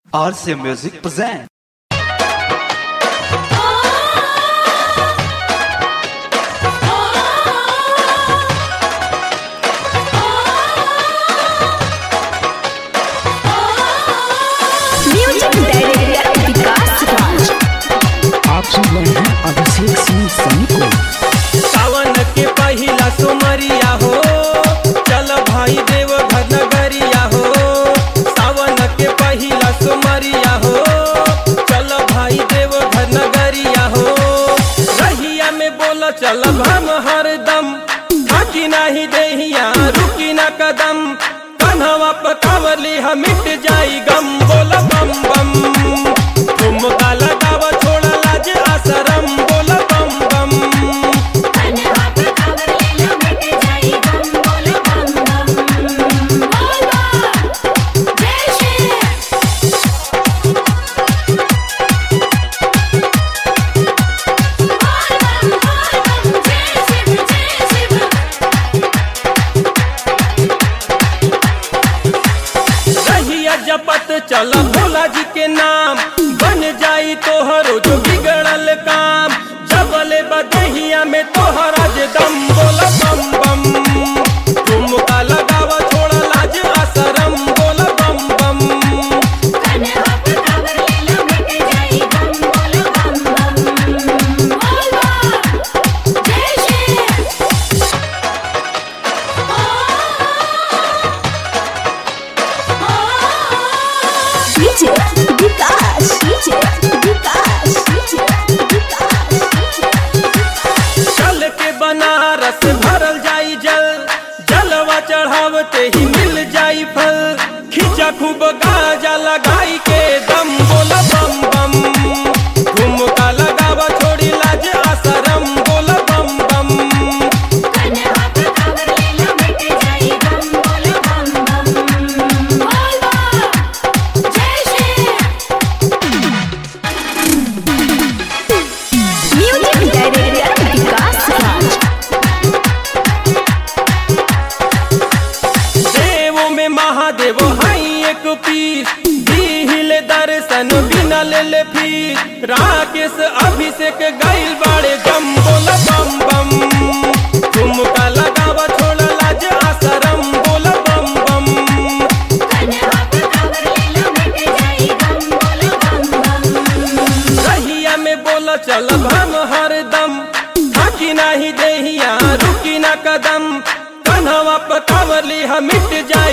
RC Music present. Music director Vikas Raj आप सुन रहे हैं अभिषेक सिंह सनी को सावन के पहिला सुमरिया हो चल भाई देव घर नगरिया हो सावन के पहिला सुमरिया हो चल भाई देव घर नगरिया हो रहिया में बोल चल हम हरदम थाकी नाही देहिया रुकी ना कदम कन्हवा पकावली हम मिट जाई गम बोल बम बम ठुमका लगाव छोड़ा लाज आसरम बोल बम बम रहिया जपत चल भोला जी के नाम बन जाई तोहरो जो बिगड़ल काम जबले बदहिया में तोहरा जे दम बोल बम बम ठुमका लगावा छोड़ा लाज आसरम बोल बम बम DJ Vikas DJ Vikas DJ Vikas चल के बनारस भरल जाई जल जलवा चढ़ावते ही मिल जाई फल खींचा खूब गाजा लगाई के दम बोल बम बम ठुमका लगावा छोड़ी लाज आसरम बोल बम बम म्यूजिक डायरेक्टर विकास राज देवो में महादेव हाई एक पीस दिहिले दर्शन बिना ले ले फीस राकेश अभिषेक गाइल बाड़े गम बोल बम बम ठुमका लगावा छोड़ा लाज आसरम बोल बम बम रहिया में बोल चल हम हरदम थाकी नाही देहिया रुकी ना कदम कन्हवा पकावली हम मिट जाए